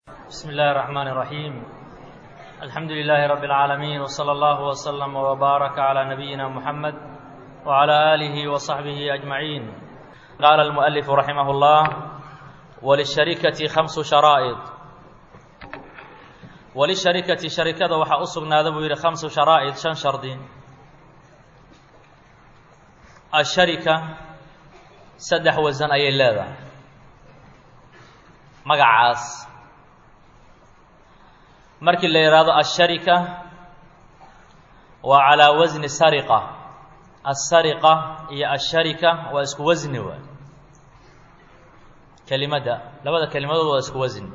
بسم الله الرحمن الرحيم الحمد لله رب العالمين وصلى الله وسلم وبارك على نبينا محمد وعلى آله وصحبه أجمعين قال المؤلف رحمه الله وللشركة خمس شرائط وللشركة شركة waxaa u sugnaada buu yidhi خمس شhراaئط شhan shardi الشharكة saddex wasan ayay leedahay magacaas markii la yidhaahdo الشharكة waa calىa wasni sariqة الsariqة iyo الشharكة waa isku wasni waay kelimadda labada kelimadood waa isku wasni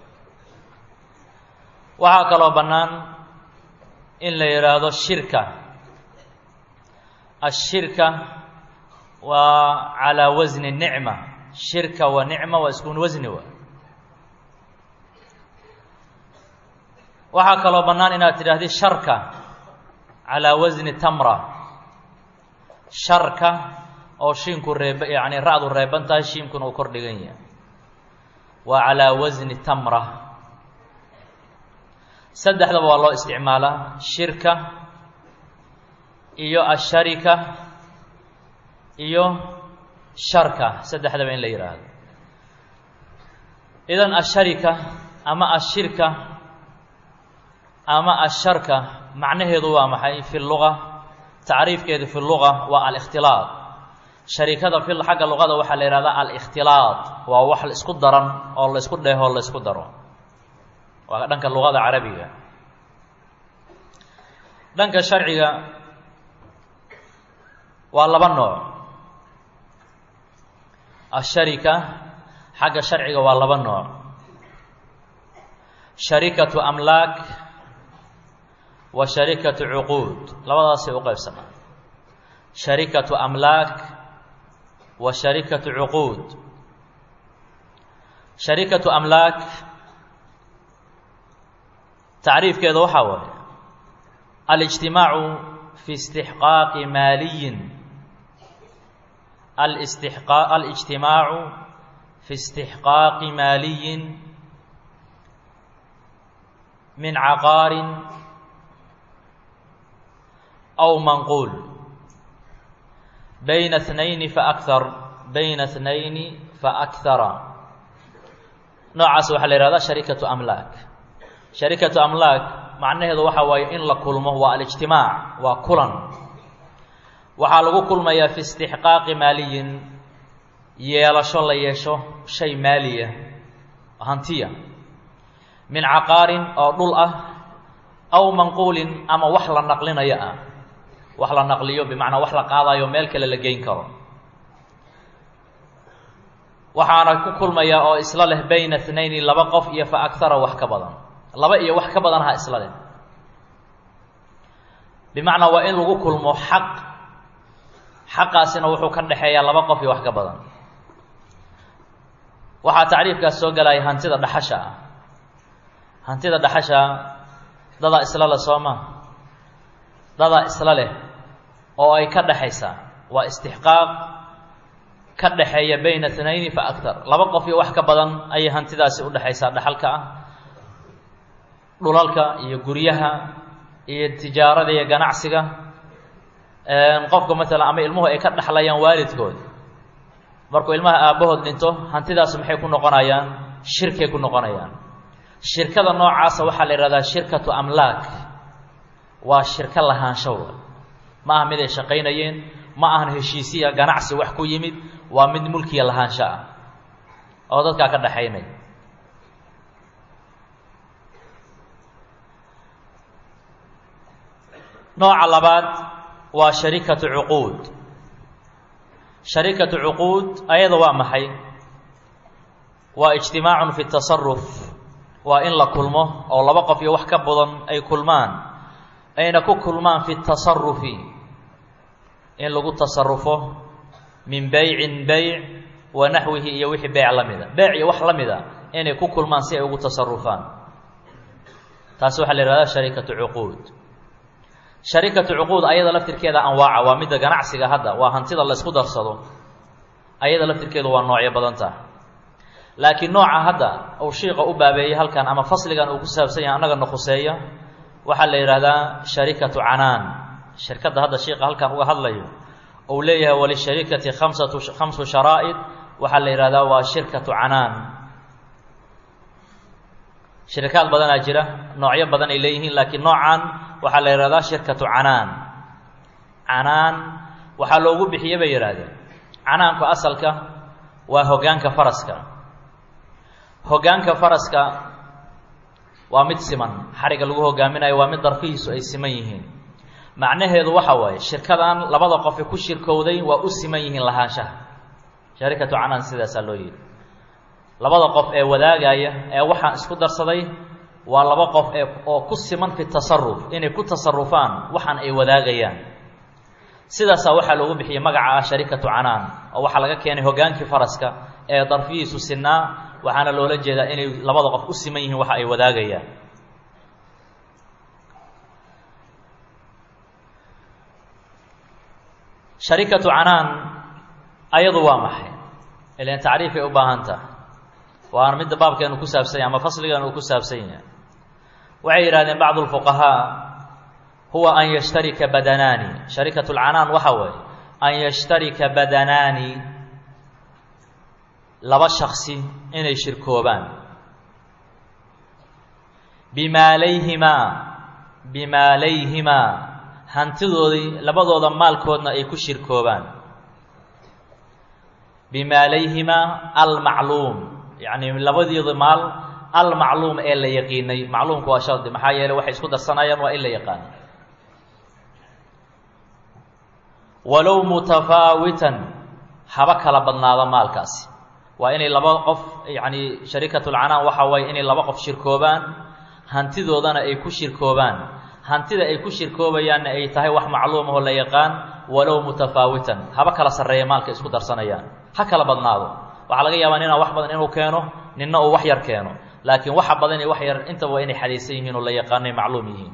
waxaa kaloo bannaan in la yidhaahdo shirka ashirka waa calaa wasni nicma shirka wa nicma waa isku wasni wa waxaa kaloo bannaan inaad tidhaahdi sharka calaa wasni tamra sharka oo shiinku reeb yacni ra-du reeban tahay shiimkuna uu kor dhigan yahay waa calaa wasni tamra saddexdaba waa loo isticmaalaa shirka iyo asharika iyo sharka saddexdaba in la yidhaahdo idan asharika ama ashirka ama asharka macnaheedu waa maxay fi luga tacriifkeedu fi luga waa alikhtilaaq sharikada fi xagga luqada waxaa la yihahdaa alikhtilaaq waa wax la isku daran oo la isku dheeho la isku daro waa dhanka luqada carabiga dhanka sharciga waa laba nooc asharika xagga sharciga waa laba nooc sharikatu amlaak wa sharikatu cuquud labadaasay u qaybsamaa sharikatu amlaak wa sharikatu cuquud sharikatu amlaak tacriifkeeda waxaa waaye alijtimaacu fi istixqaaqi maaliyin alistixqa alijtimaacu fi istixqaaqi maaliyin min caqaarin aw manquul bayna اثnayni faakar bayna اثnayni faakara noocaas waxaa la yihahdaa sharikatu amlaak sharikatu amlaak macnaheedu waxa waaye in la kulmo waa alijtimaac waa kulan waxaa lagu kulmayaa fi istixqaaqi maaliyin yeelasho la yeesho shay maaliya hantiya min caqaarin oo dhul ah aw manquulin ama wax la naqlinayo ah wax la naqliyo bimacnaa wax la qaadayo meel kale la geyn karo waxaana ku kulmayaa oo isla leh bayna اtnayni laba qof iyo fa akara wax ka badan laba iyo wax ka badan ha isla leh bimacnaa waa in lagu kulmo xaq xaqaasina wuxuu ka dhexeeyaa laba qof iyo wax ka badan waxaa tacriifkaas soo galaya hantida dhaxasha ah hantida dhaxasha dadaa isla leh soo ma dadaa isla leh oo ay ka dhexaysaa waa istixqaaq ka dhexeeya bayna اtnayni fa aktar laba qof iyo wax ka badan ayay hantidaasi udhexaysaa dhaxalka ah dhulalka iyo guryaha iyo tijaarada iyo ganacsiga qofka maalan ama ilmuhu ay ka dhexlayaan waalidkood markuu ilmaha aabbahood dhinto hantidaas maxay ku noqonayaan shirkay ku noqonayaan shirkada noocaasa waxaa la yihahdaa shirkatu amlaak waa shirko lahaansho ma aha mid ay shaqaynayeen ma ahan heshiisiya ganacsi wax ku yimid waa mid mulkiya lahaansho ah oo dadkaa ka dhexaynaya nooca labaad waa sharikatu cuquud sharikatu cuquud ayada waa maxay waa ijtimaacun fi tasaruf waa in la kulmo oo laba qof iyo wax ka badan ay kulmaan ayna ku kulmaan fi tasarufi in lagu tasarufo min beycin beyc wa naxwihi iyo wixii beyc la mida beyc iyo wax la mida inay ku kulmaan si ay ugu tasarufaan taasi waxaa la yihahdaa sharikatu cuquud sharikatu cuquud ayada laftirkeeda anwaaca waa midda ganacsiga hadda waa hantida la ysku darsado ayada laftirkeedu waa noocyo badan taha laakiin nooca hadda uu shiiqa u baabeeyey halkan ama fasligan uu ku saabsan yahay annagana khuseeya waxaa la yidhahdaa sharikatu canaan shirkadda hadda shiiqa halkan uga hadlayo uu leeyahay walisharikati khamsatu khamsu sharaa'id waxaa la yidhahdaa waa shirkatu canaan shirikaad badanaa jira noocyo badan ay leeyihiin laakiin noocan waxaa la yidhahdaa shirkatu canaan canaan waxaa loogu bixiye bay yidhaahdeen canaanku asalka waa hoggaanka faraska hoggaanka faraska waa mid siman xariga lagu hogaaminayo waa mid darfihiisu ay siman yihiin macnaheedu waxa waaye shirkadan labada qofe ku shirkowday waa u siman yihiin lahaanshaha sharikatu canaan sidaasaa loo yidhi labada qof ee wadaagaya ee waxaan isku darsaday waa laba qof ee oo ku siman fi tasaruf inay ku tasarufaan waxaan ay wadaagayaan sidaasaa waxaa loogu bixiyey magaca ah sharikatu canaan oo waxaa laga keenay hoggaankii faraska ee darfihiisu sinaa waxaana loola jeedaa inay labada qof u siman yihiin waxa ay wadaagayaan sharikatu canaan ayadu waa maxay ilan tacriifay u baahan taha waana midda baabkeenu ku saabsan yahay ama fasligan uu ku saabsan yahay waxay yidhahdeen bacdu lfuqahaa huwa an yashtarika badanaani sharikatu lcanaan waxa weeye an yashtarika badanaani laba shaksi inay shirkoobaan bimaalayhimaa bimaalayhimaa hantidoodii labadooda maalkoodna ay ku shirkoobaan bimaalayhimaa almacluum yacni labadooda maal almacluum ee la yaqiinay macluumku waa shardi maxaa yeeley waxay isku darsanayaan waa in la yaqaano walow mutafaawitan haba kala badnaado maalkaasi waa inay laba qof yacni sharikatulcanaan waxa waaye inay laba qof shirkoobaan hantidoodana ay ku shirkoobaan hantida ay ku shirkoobayaanna ay tahay wax macluum ahoo la yaqaan walow mutafaawitan haba kala sarreeya maalka isku darsanayaan ha kala badnaado waxaa laga yaabaa ninaa wax badan inuu keeno ninna uu wax yar keeno laakiin waxa badan iyo wax yar intaba waa inay xadaysan yihiin oo la yaqaanay macluum yihiin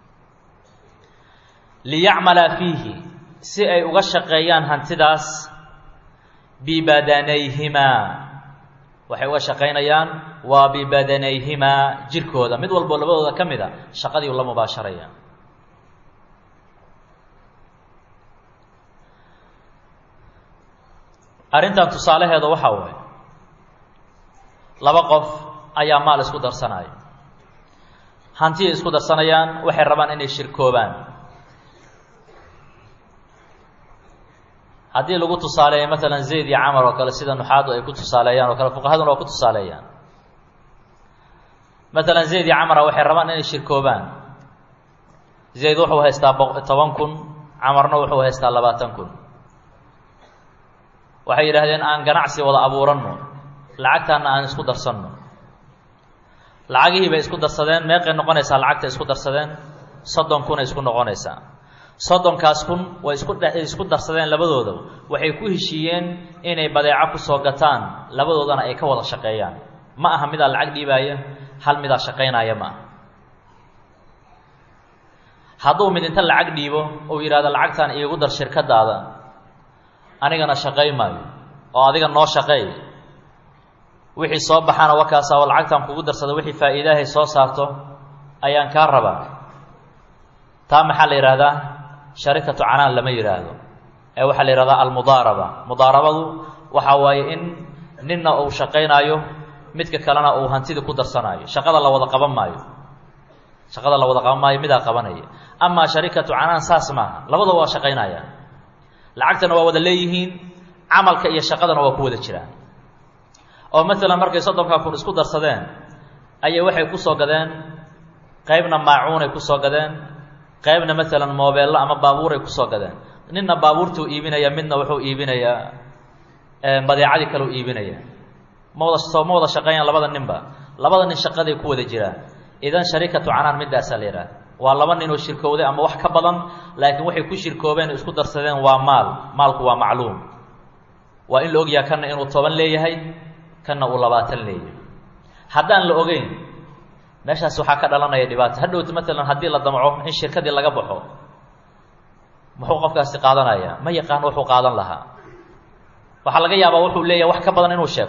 liyacmala fiihi si ay uga shaqeeyaan hantidaas bibadanayhimaa waxay uga shaqaynayaan waa bibadanayhimaa jirkooda mid walbo labadooda ka mid a shaqadii la mubaasharaya arrintan tusaalaheeda waxaa waaye laba qof ayaa maal isku darsanaya hantiyay isku darsanayaan waxay rabaan inay shirkoobaan haddii lagu tusaaleeyo maalan zayd iyo camar oo kale sida nuxaadu ay ku tusaaleeyaan oo kale fuqahaduna waa ku tusaaleeyaan maalan zayd iyo camara waxay rabaan inay shirkoobaan zayd wuxuu haystaa toban kun camarna wuxuu haystaa labaatan kun waxay yidhaahdeen aan ganacsi wada abuuranno lacagtaana aan isku darsanno lacagihii bay isku darsadeen meeqay noqonaysaa lacagta isku darsadeen soddon kunay isku noqonaysaa soddonkaas kun way isku isku darsadeen labadooda waxay ku heshiiyeen inay badeeco kusoo gataan labadoodana ay ka wada shaqeeyaan ma aha midaa lacag dhiibaaya hal midaa shaqaynaya ma aha hadduu mid inta lacag dhiibo uu yidhahdo lacagtan iigu dar shirkadaada anigana shaqay maayo oo adiga noo shaqeey wixii soo baxana wakaasa oo lacagtan kugu darsada wixii faa'iidaahay soo saarto ayaan kaa rabaa taa maxaa la yidhahdaa sharikatu canaan lama yidhaahdo ee waxaa la yihahdaa almudaaraba mudaarabadu waxa waaye in ninna uu shaqaynaayo midka kalena uu hantidii ku darsanaayo shaqada la wada qaban maayo shaqada la wada qaban maayo midaa qabanaya amaa sharikatu canaan saas maaha labadaba waa shaqaynaya lacagtana waa wada leeyihiin camalka iyo shaqadana waa ku wada jiraan oo maalan markay soddonkaa kun isku darsadeen ayay waxay kusoo gadeen qaybna maacuunay kusoo gadeen qaybna maalan moobeello ama baabuuray kusoo gadeen ninna baabuurtuu iibinaya midna wuxuu iibinayaa badeecadii kaleu iibinaya ma wada soo ma wada shaqeeyaan labada ninba labada nin shaqaday ku wada jiraan idan sharikatu canaan midaasaa la yidhaha waa laba ninoo shirkowday ama wax ka badan laakiin waxay ku shirkoobeen isku darsadeen waa maal maalku waa macluum waa in la ogyaha kanna inuu toban leeyahay kanna uu labaatan leeyahay haddaan la ogeyn meeshaas waxaa ka dhalanaya dhibaato hadhowta maalan haddii la damco in shirkadii laga baxo muxuu qofkaasi qaadanaya ma yaqaan wuxuu qaadan lahaa waxaa laga yaabaa wuxuu leeyahay wax ka badan inuu sheegto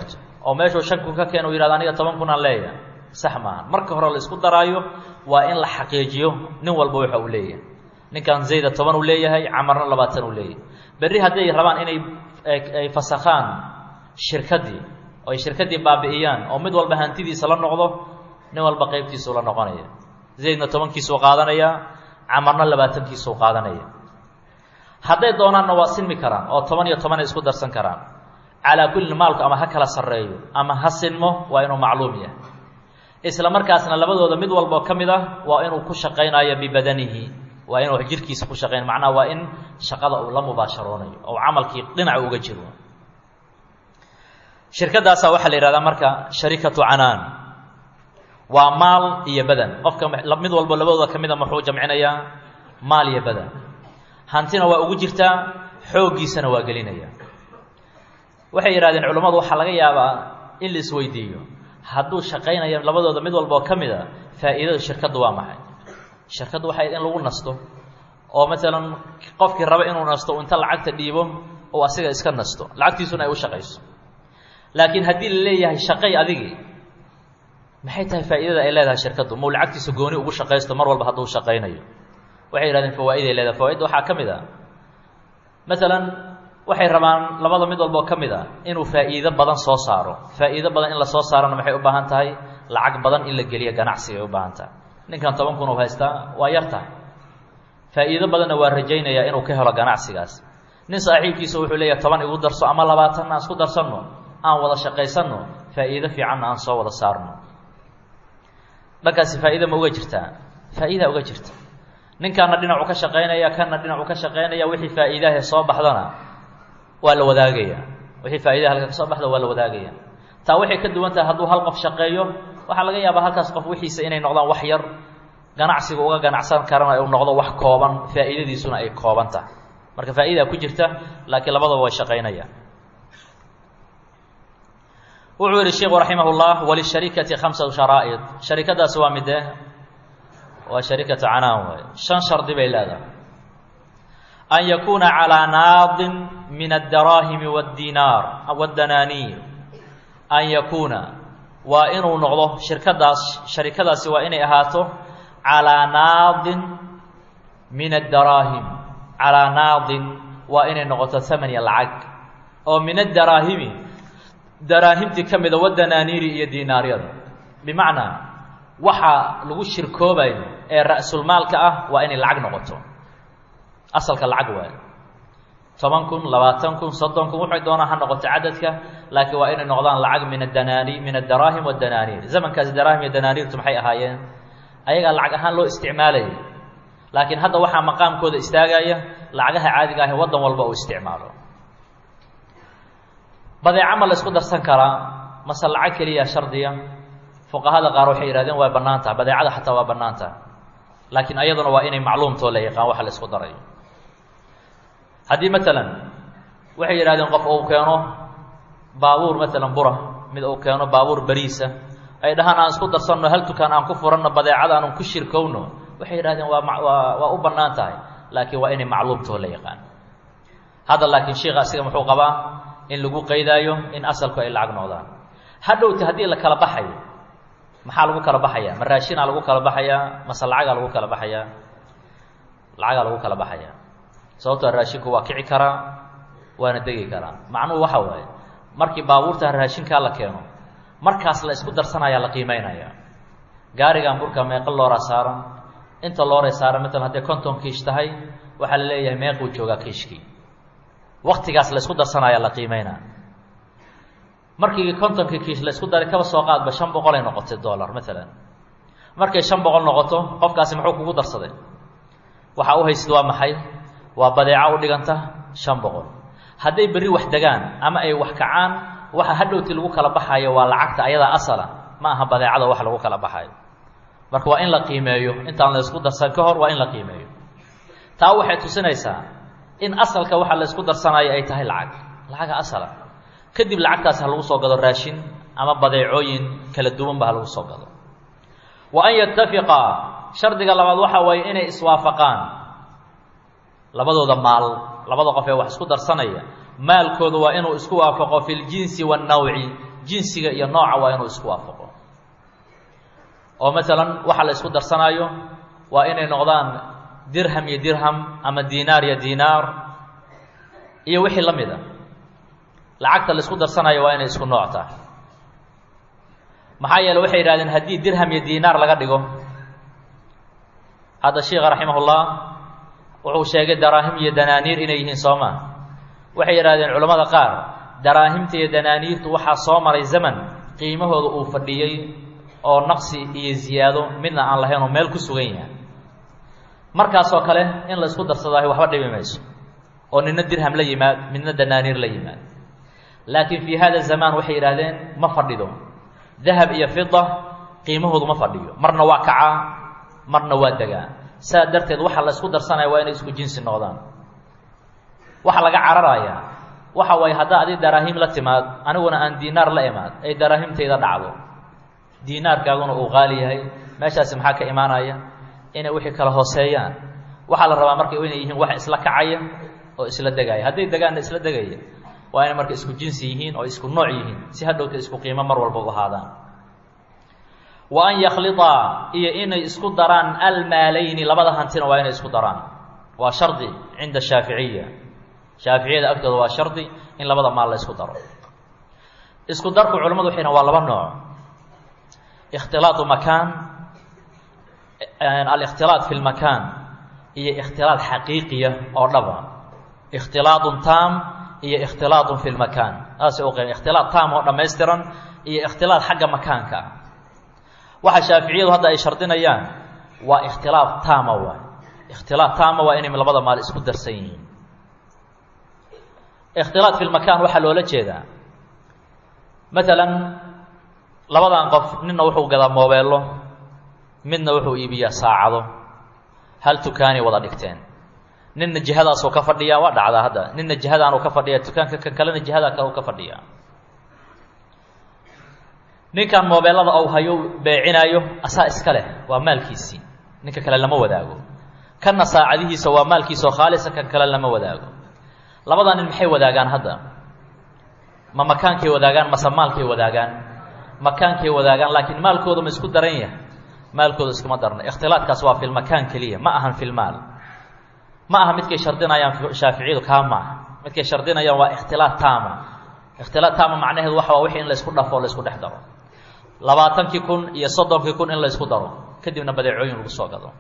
oo meeshuu shan kun ka keena u yihahdo aniga toban kun aan leeyahay sax maaha marka hore la isku daraayo waa in la xaqiijiyo nin walba waxa uu leeyahay ninkan zayda toban uu leeyahay camarna labaatan uu leeyahay berri hadday rabaan inay ay fasakhaan shirkaddii oo ay shirkaddii baabi'iyaan oo mid walba hantidiisa la noqdo nin walba qaybtiisuu la noqonaya zaydna tobankiisuu qaadanaya camarna labaatankiisuu qaadanaya hadday doonaanna waa sinmi karaan oo toban iyo toban ay isku darsan karaan calaa kulli maalku ama ha kala sarreeyo ama ha sinmo waa inuu macluum yahay isla markaasna labadooda mid walboo ka mid ah waa inuu ku shaqaynayo bibadanihi waa inuu jirkiisa ku shaqayn macnaha waa in shaqada uu la mubaasharoonayo oo camalkii dhinaca uga jiro shirkadaasaa waxaa la yihahdaa marka sharikatu canaan waa maal iyo badan qofka mid walbo labadooda ka mida muxuu jamcinayaa maal iyo badan hantina waa ugu jirtaa xooggiisana waa gelinaya waxay yidhahdeen culammadu waxaa laga yaabaa in la isweydiiyo hadduu shaqaynayo labadooda mid walba oo ka mid a faa'iidada shirkaddu waa maxay shirkaddu waxay in lagu nasto oo masalan qofkii raba inuu nasto inta lacagta dhiibo oo asiga iska nasto lacagtiisuna ay u shaqayso laakiin haddii la leeyahay shaqay adigii maxay tahay faa'iidada ay leedahay shirkaddu mau lacagtiisa gooni ugu shaqaysto mar walba hadduu shaqaynayo waxay yihahdeen fawaa'iday leedahay fawaaidda waxaa ka mid a masalan waxay rabaan labada mid walboo ka mid a inuu faa'iido badan soo saaro faa'iido badan in la soo saarona maxay u baahan tahay lacag badan in la geliyo ganacsiga ay u baahan tahay ninkan toban kun u haystaa waa yar tahay faa'iido badanna waa rajaynayaa inuu ka helo ganacsigaas nin saaxiibkiisa wuxuu leeyahay toban igu darso ama labaatan aan isku darsanno aan wada shaqaysanno faa'iido fiicanna aan soo wada saarno dhankaasi faa'iida ma uga jirtaa faa'iidaa uga jirta ninkaana dhinacu ka shaqaynaya kanna dhinacu ka shaqaynaya wixii faa'iidahe soo baxdana waa la wadaagaya wixii faa'idaha halka ka soo baxda waa la wadaagaya taa waxay ka duwan tahay hadduu hal qof shaqeeyo waxaa laga yaabaa halkaas qof wixiisa inay noqdaan wax yar ganacsiga uga ganacsan karana uu noqdo wax kooban faa'iidadiisuna ay kooban tahay marka faa'idaa ku jirta laakiin labadaba way shaqaynayaan wuxuu yihi sheikhu raximah اllah walisharikati khamsatu sharaa'id sharikadaasi waa midee waa sharikatu canaan waay shan shardi bay leedahay an yakuuna calىa naadin min addaraahimi wاdinaar wاdanaaniir an yakuuna waa inuu noqdo shirkadaas sharikadaasi waa inay ahaato calىa naadin min addaraahim calىa naadin waa inay noqoto hamaniya lacag oo min addaraahimi daraahimtii ka mida wadanaaniiri iyo diinaaryada bimacnaa waxa lagu shirkoobayo ee ra'sulmaalka ah waa inay lacag noqoto asalka lacag waayo toban kun labaatan kun soddon kun waxay doonaan ha noqoto cadadka laakiin waa inay noqdaan lacag min adanaani min addaraahim waddanaaniir zamankaasi daraahim iyo danaaniirtu maxay ahaayeen ayagaa lacag ahaan loo isticmaalayay laakiin hadda waxaa maqaamkooda istaagaya lacagaha caadiga ah ee waddan walba uu isticmaalo badeeco ma la isku darsan karaa mase lacag keliya shardiya fuqahada qaar waxay yihahdeen waa bannaan tahay badeecada xataa waa bannaan tahay laakiin ayaduna waa inay macluumtoo la yaqaan waxa la isku darayo haddii matalan waxay yidhahdeen qof uu keeno baabuur matalan bura mid uu keeno baabuur beriisa ay dhahaan aan isku darsanno hal dukaan aan ku furanno badeecada aanun ku shirkowno waxay yidhahdeen waa waa waa u bannaan tahay laakiin waa inay macluumtoo la yaqaan hadda laakiin sheikha asiga muxuu qabaa in lagu qaydaayo in asalku ay lacag noqdaan hadhowta haddii la kala baxayo maxaa lagu kala baxayaa ma raashinaa lagu kala baxayaa mase lacagaa lagu kala baxayaa lacagaa lagu kala baxayaa sababtoo raashinku waa kici karaa waana degi karaa macnuhu waxa waaye markii baabuurta raashinkaa la keeno markaas la isku darsanayaa la qiimeynaya gaarigan burka meeqa looraa saaran inta looray saaran matalan hadday konton kiish tahay waxaa la leeyahay meequu joogaa kiishkii waktigaas la isku darsanaya la qiimeynaa markii kontonkii kiish la isku daray kaba soo qaadba shan boqol ay noqotay dollar maalan markay shan boqol noqoto qofkaasi muxuu kugu darsaday waxaa u haysid waa maxay waa badeeco u dhiganta shan boqol hadday berri wax degaan ama ay wax kacaan waxa hadhowti lagu kala baxayo waa lacagta ayadaa asala ma aha badeecada wax lagu kala baxayo marka waa in la qiimeeyo intaan la isku darsan ka hor waa in la qiimeeyo taa waxay tusinaysaa in asalka waxa la isku darsanayo ay tahay lacag lacaga asala kadib lacagtaas ha lagu soo gado raashin ama badeecooyin kala duwanba ha lagu soo gado wa an yatafiqa shardiga labaad waxa waaye inay iswaafaqaan labadooda maal labada qof ee wax isku darsanaya maalkooda waa inuu isku waafaqo fi ljinsi waannawci jinsiga iyo nooca waa inuu isku waafaqo oo masalan waxa la isku darsanaayo waa inay noqdaan dirham iyo dirham ama diinaar iyo diinaar iyo wixii la mid a lacagta la isku darsanayo waa inay isku nooc tahay maxaa yeele waxay yidhahdeen haddii dirham iyo diinaar laga dhigo hadda sheikha raximahullah wuxuu sheegay daraahim iyo danaaniir inay yihiin soo maa waxay yidhahdeen culammada qaar daraahimta iyo danaaniirtu waxaa soo maray zaman qiimahooda uu fadhiyey oo naqsi iyo ziyaado midna aan lahayn oo meel ku sugan yahay markaasoo kale in la isku darsadaayo waxba dhibi mayso oo nina dirham la yimaad midna danaaniir la yimaad laakiin fii hada zamaan waxay yidhahdeen ma fadhido dahab iyo fida qiimahoodu ma fadhiyo marna waa kacaa marna waa degaa saa darteed waxa la isku darsanaya waa inay isku jinsi noqdaan waxa laga cararayaa waxa waaye haddaa adi daraahim la timaad aniguna aan diinaar la imaad ay daraahimtayda dhacdo diinaarkaaguna uu qaali yahay meeshaasi maxaa ka imaanaya inay wixii kala hooseeyaan waxaa la rabaa marka inay yihiin wax isla kacaya oo isla degaya hadday degaanna isla degaya waa inay marka isku jinsi yihiin oo isku nooc yihiin si hadhowta isku qiimo mar walba u ahaadaan wa an yakhliطaa iyo inay isku daraan almaalayni labada hantina waa inay isku daraan waa shardi cinda shaaficiya shaaficiyada agtooda waa shardi in labada maal la isku daro isku darku culamadu waxay waa laba nooc ikhtilaatu makaan alikhtilaaط fi lmakaan iyo ikhtilaaط xaqiiqiya oo dhaba ikhtilaaطun taam iyo ikhtilaaطun fi lmakaan saasay u qeyn ikhtilaaط taam oo dhammaystiran iyo ikhtilaaط xagga makaanka ah waxa shaaficiyadu hadda ay shardinayaan waa ikhtilaaط taama waay ikhtilaaط taama waa inay labada maal isku darsan yihiin ikhtilaaط fi lmakaan waxaa loola jeedaa maalan labadan qof ninna wuxuu gadaa moobeello midna wuxuu iibiyaa saacado hal tukaanay wada dhigteen ninna jihadaasuu ka fadhiyaa waa dhacdaa hadda ninna jihadaanuu ka fadhiyaa tukaanka kan kalena jihadaa kale u ka fadhiyaa ninkan moobeellada ou hayo beecinaayo asaa iska leh waa maalkiisii ninka kale lama wadaago kanna saacadihiisa waa maalkiisa oo khaalisa kan kale lama wadaago labadaa nin maxay wadaagaan hadda ma makaankay wadaagaan mase maalkay wadaagaan makaankay wadaagaan laakiin maalkooda ma isku daran yahay maalkooda iskuma darna ikhtilaadkaas waa fi lmakaan keliya ma ahan fi lmaal ma aha midkay shardinayaan shaaficiyadu kaa maaha midkay shardinayaan waa ikhtilaad taama ikhtilaad taama macnaheedu waxa waa wixii in laysku dhafo o laysku dhex daro labaatankii kun iyo soddonkii kun in laysku daro kadibna badeecooyin lagu soo gado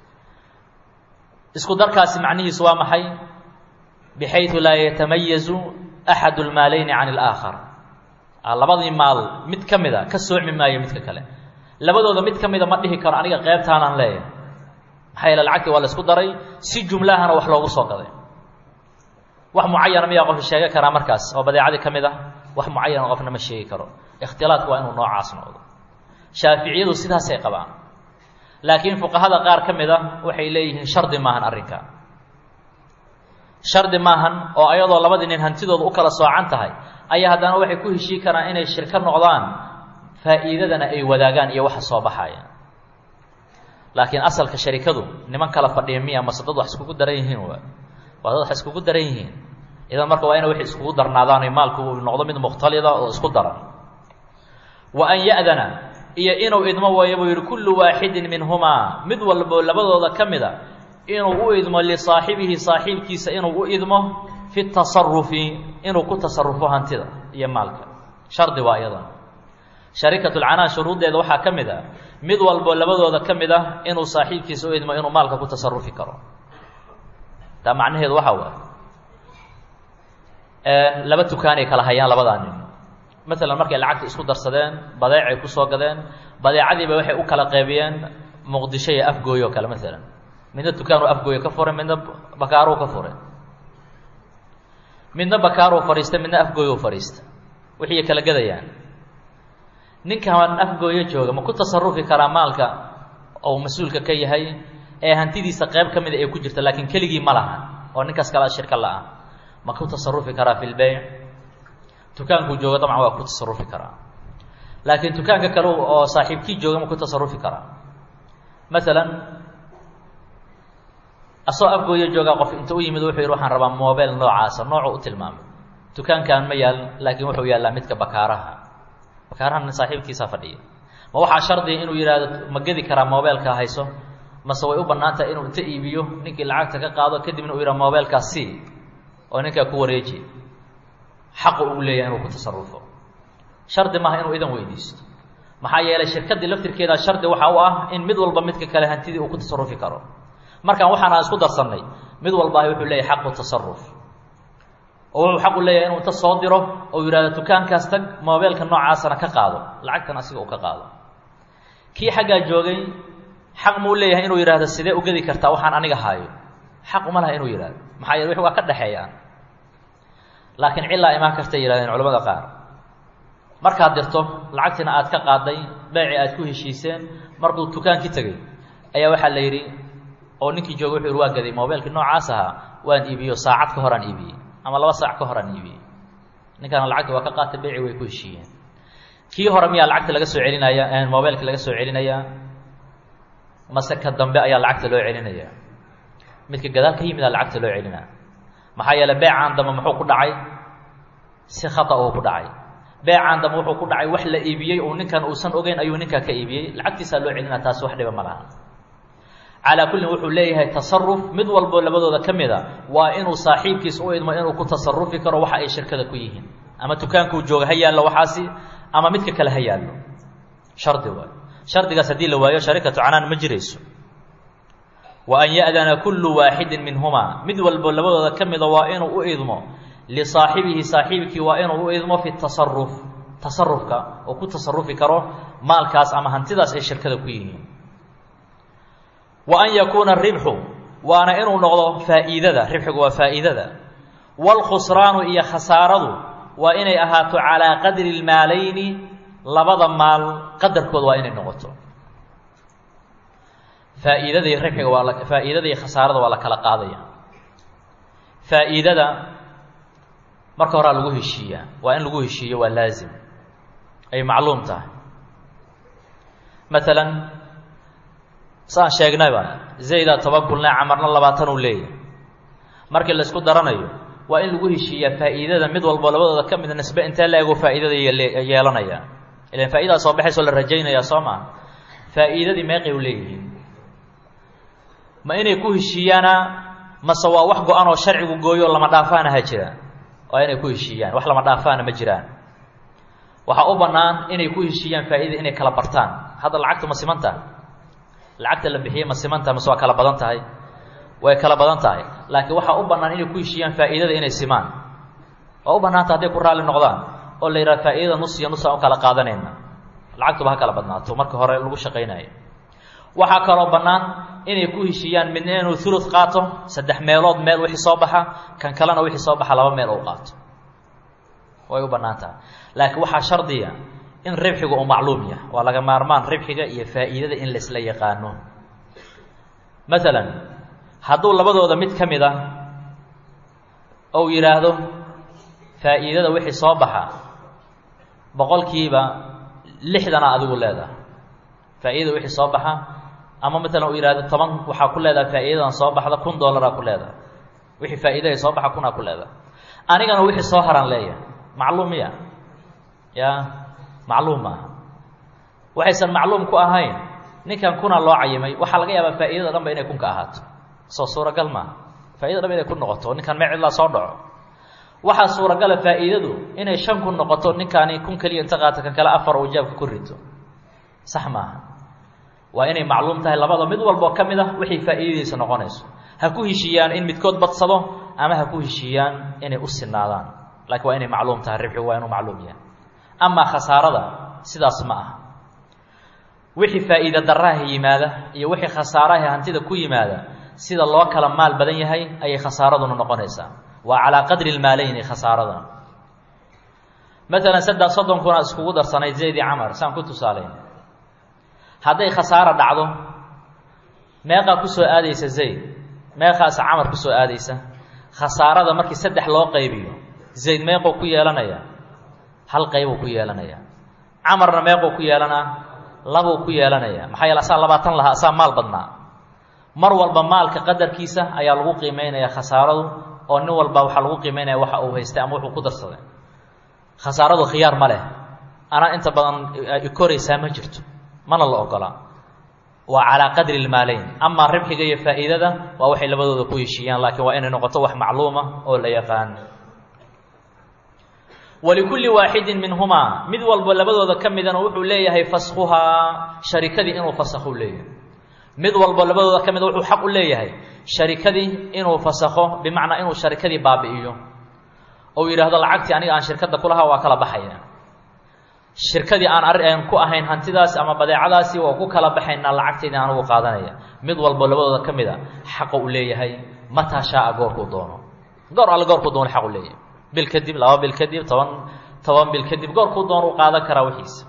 isku darkaasi macnihiisu waa maxay bixayu laa yatamayazu axadu lmaalayni can اlaakhar labadii maal mid ka mida ka soocmi maayo midka kale labadooda mid ka mida ma dhihi karo aniga qeybtaanaan leeyahay maxaa yeele lacagtii waa la isku daray si jumlahana wax loogu soo gaday wax mucayana miyaa qof sheegi karaa markaas oo badeecadii ka mid ah wax mucayana qofna ma sheegi karo ikhtilaadku waa inuu noocaas noqdo shaaficiyadu sidaasay qabaan laakiin fuqahada qaar ka mid a waxay leeyihiin shardi maahan arrinka shardi maahan oo ayadoo labadii nin hantidooda u kala soocan tahay ayaa haddana waxay ku heshii karaan inay shirko noqdaan faa'iidadana ay wadaagaan iyo waxa soo baxaya laakiin asalka sharikadu niman kala fadhiya miya mase dad wax iskugu daran yihiin wa waa dad wax iskugu daran yihiin idan marka waa ina waxay iskugu darnaadaan maalku uu noqdo mid mukhtalida oo isku daran wa an ya'dana iyo inuu idmo waayo buu yidhi kullu waaxidin minhumaa mid walbo labadooda ka mid a inuu u idmo lisaaxibihi saaxiibkiisa inuu u idmo fi tasarufi inuu ku tasarufo hantida iyo maalka shardi waa iyadan sharikatulcanaan shuruuddeeda waxaa ka mid a mid walbo labadooda ka mid ah inuu saaxiibkiisa u idmo inuu maalka ku tasarufi karo taa macnaheedu waxaa waay laba tukaanay kala hayaan labadaa nin maalan markay lacagta isku darsadeen badeecay kusoo gadeen badeecadiiba waxay u kala qaybiyeen muqdisho iyo afgooyo kale maalan midna dukaanuu afgooyo ka furay midna bakaaruu ka furay midna bakaaruu fadhiistay midna afgooyuu fadhiistay wixii kala gadayaan ninkan afgooyo jooga ma ku tasarufi karaa maalka ou mas-uulka ka yahay ee hantidiisa qayb ka mida ay ku jirta laakiin keligii ma laha oo ninkaas kala shirka la-ah ma ku tasarufi karaa fi lbeyc dukaankuu jooga dabcan waa ku tasarufi karaa laakiin dukaanka kale oo saaxiibkii jooga ma ku tasarufi karaa maalan asoo afgooyo joogaa qof inta u yimid wuxuu yidhi waxaan rabaa mobile noocaasa noocu u tilmaamay dukaankan ma yaal laakiin wuxuu yaallaa midka bakaaraha bakaarahan saaxiibkiisaa fadhiya ma waxaa shardiga inuu yidhaahdo ma gedi karaa mobeelka hayso mase way u bannaan tahay inuu inta iibiyo ninkii lacagta ka qaado kadibna uu yidhaha mobeelkaas sii oo ninkaa ku wareeji xaqu uu leeyahay inuu ku tasarufo shardi maaha inuu idan weydiisto maxaa yeelay shirkaddii laftirkeeda shardi waxa u ah in mid walba midka kale hantidii uu ku tasarufi karo markaan waxaan isku darsannay mid walbaahi wuxuu leeyahay xaqu tasaruf oo wuxuu xaqu leeyahay inuu inta soo diro oo yidhahdo dukaankaas tag mobeelka noocaasana ka qaado lacagtan asiga uu ka qaado kii xaggaa joogay xaq muu leeyahay inuu yidhahdo sidee ugedi kartaa waxaan aniga haayo xaq uma laha inuu yidhahdo maxaa yeele wix waa ka dhexeeyaan laakiin cillaa imaan kartay yihahdeen culamada qaar markaad dirto lacagtiina aad ka qaaday beeci aad ku heshiiseen markuu dukaankii tegey ayaa waxaa la yidhi oo ninkii jooga wuxuu yidhi waa gaday mobeelkii noocaas ahaa waan iibiyo saacad ka horaan iibiyey ama laba saac ka horaan iibiyey ninkaana lacagta waa ka qaatay beeci way ku heshiiyeen kii hore miyaa lacagta laga soo celinaya mobeelka laga soo celinayaa mase ka dambe ayaa lacagta loo celinaya midka gadaal ka yimidaa lacagta loo celinaa maxaa yeeley beecaan dambe muxuu ku dhacay si khata uu ku dhacay beecaan dambe wuxuu ku dhacay wax la iibiyey uu ninkan uusan ogeyn ayuu ninkaa ka iibiyey lacagtiisaa loo celinaa taasi wax dhiba ma laha calaa kullin wuxuu leeyahay tasaruf mid walbo labadooda ka mid a waa inuu saaxiibkiis u idmo inuu ku tasarufi karo waxa ay shirkada ku yihiin ama dukaankuu jooga ha yaallo waxaasi ama midka kale ha yaallo shardi waay shardigaas haddii la waayo sharikatu canaan ma jirayso wa an ya'dana kullu waaxidin minhumaa mid walbo labadooda ka mida waa inuu u idmo lisaaxibihi saaxiibkii waa inuu u idmo fi tasaruf tasarufka oo ku tasarufi karo maalkaas ama hantidaas ay shirkada ku yihiin wa an yakuuna ribxu waana inuu noqdo faa'iidada ribxigu waa faa'iidada waalkhusraanu iyo khasaaradu waa inay ahaato calaa qadri lmaalayni labada maal qadarkood waa inay noqoto faa'iidada iyo ribxiga waa la faa'iidada iyo khasaarada waa la kala qaadaya faa'iidada marka horaa lagu heshiiyaa waa in lagu heshiiyo waa laazim ay macluum tahay maalan saan sheegnayba zayda toban kulne camarna labaatan uu leeyahay markii laysku daranayo waa in lagu heshiiyaa faa'iidada mid walbo labadooda ka mida nisbe intee la ego faa'iidada yeelanaya ilan faa'idadaa soo baxaysoo la rajaynaya soo maa faa'iidadii meeqay u leeyihiin ma inay ku heshiiyaana mase waa wax go-an oo sharcigu gooyo lama dhaafaana ha jiraan waa inay ku heshiiyaan wax lama dhaafaana ma jiraan waxaa u bannaan inay ku heshiiyaan faa'iidada inay kala bartaan hadda lacagtu ma siman tahay lacagta la bixiyey ma siman tahay mase waa kala badan tahay way kala badan tahay laakiin waxaa u bannaan inay ku heshiiyaan faa'iidada inay simaan waa u bannaanta hadday ku raalli noqdaan oo la yidhaha faa'iidada nus iyo nus aan u kala qaadanayna lacagtuba ha kala badnaato marka hore lagu shaqaynayo waxaa kaloo bannaan inay ku heshiiyaan midna inuu ulud qaato saddex meelood meel wixii soo baxa kan kalena wixii soo baxa laba meel uu qaato way u bannaan tahay laakiin waxaa shardiya in ribxiga uu macluum yahay waa laga maarmaan ribxiga iyo faa'iidada in laisla yaqaano maalan hadduu labadooda mid ka mid ah ou yidhaahdo faa'iidada wixii soo baxa boqolkiiba lixdana adigu leedahay faa'iidada wixii soo baxa ama maalan uu yidhahdo toban waxaa ku leedahay faa'iidadan soo baxda kun dollaraa ku leedahay wixii faa'iidaday soo baxa kunaa ku leedahay anigana wixii soo haraan leeyahay macluum miya ya macluum maaha waxaysan macluum ku ahayn ninkan kuna loo cayimay waxaa laga yaabaa faa'iidada dhan ba inay kunka ahaato soo suuragal maaha fa'idada dhan inay ku noqoto ninkan mee cidlaa soo dhaco waxaa suuragala faa'iidadu inay shan kun noqoto ninkaani kun keliya inta qaata kan kale afar uu jaabka ku rito sax maaha waa inay macluum tahay labada mid walboo ka mid ah wixii faa'iidadiisa noqonayso ha ku heshiiyaan in midkood badsado ama ha ku heshiiyaan inay u sinaadaan laakiin waa inay macluum tahay ribxigu waa inuu macluum yahay amaa khasaarada sidaas ma aha wixii faa'iida daraaha yimaada iyo wixii khasaaraha hantida ku yimaada sida loo kala maal badan yahay ayay khasaaraduna noqonaysaa waa calaa qadri lmaaleyni khasaarada maalan saddex soddon kuna iskugu darsanayd zayd i camar saan ku tusaalayn hadday khasaaro dhacdo meeqaa ku soo aadaysa zayd meeqaas camar ku soo aadaysa khasaarada markii saddex loo qaybiyo zayd meequu ku yeelanaya hal qaybuu ku yeelanaya camarna meequu ku yeelanaa labuu ku yeelanaya maxaa yeele asaa labaatan lahaa asaa maal badnaa mar walba maalka qadarkiisa ayaa lagu qiimeynaya khasaaradu oo nin walba waxaa lagu qiimeynaya waxa uu haystay ama wuxuu ku darsaday khasaaradu khiyaar ma leh anaa inta badan ikoraysaa ma jirto mana la ogolaa waa calaa qadri lmaaleyn amaa ribxiga iyo faa'iidada waa waxay labadooda ku heshiiyaan laakiin waa inay noqoto wax macluuma oo la yaqaan walikulli waaxidin minhumaa mid walba labadooda ka midana wuxuu leeyahay faskhuhaa sharikadii inuu fasakhu leeyahay mid walba labadooda ka mida wuxuu xaq u leeyahay sharikadii inuu fasakho bimacnaa inuu sharikadii baabi'iyo ou yidhaahdo lacagtii aniga aan shirkadda kulahaa waa kala baxaya shirkadii aan ar ku ahayn hantidaasi ama badeecadaasi waa ku kala baxaynaa lacagteydii anugu qaadanaya mid walbo labadooda ka mid a xaqa uu leeyahay mataa shaaa goorkuu doono goor alle goorkuu doono xaq u leeyahay bil kadib laba bil kadib toban toban bil kadib goorkuu doono u qaadan karaa wixiisa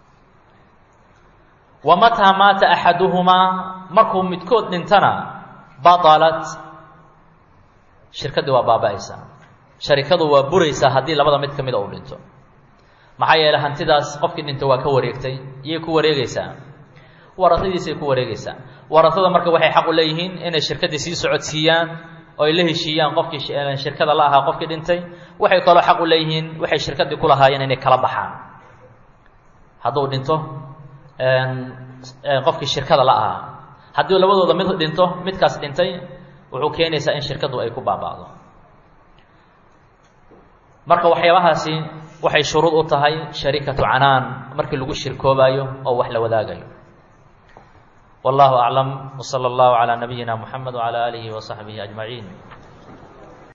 wa mataa maata axaduhumaa markuu midkood dhintana batalat shirkaddii waa baaba-aysaa sharikadu waa buraysaa haddii labada mid ka mida uu dhinto maxaa yeeley hantidaas qofkii dhinto waa ka wareegtay iyay ku wareegeysaa warasadiisay ku wareegeysaa warasada marka waxay xaq u leeyihiin inay shirkaddii sii socodsiiyaan oo ay la heshiiyaan qofkii shirkada la ahaa qofkii dhintay waxay kaloo xaq u leeyihiin waxay shirkaddii ku lahaayeen inay kala baxaan hadduu dhinto qofkii shirkada la ahaa haddii labadooda mid dhinto midkaas dhintay wuxuu keenaysaa in shirkaddu ay ku baaba'do marka waxyaabahaasi waxay shuruud u tahay sharikatu canaan markii lagu shirkoobaayo oo wax la wadaagayo wallahu aclam wsala allahu calaa nabiyina muxamed wcala aalihi wasaxbihi ajmaciin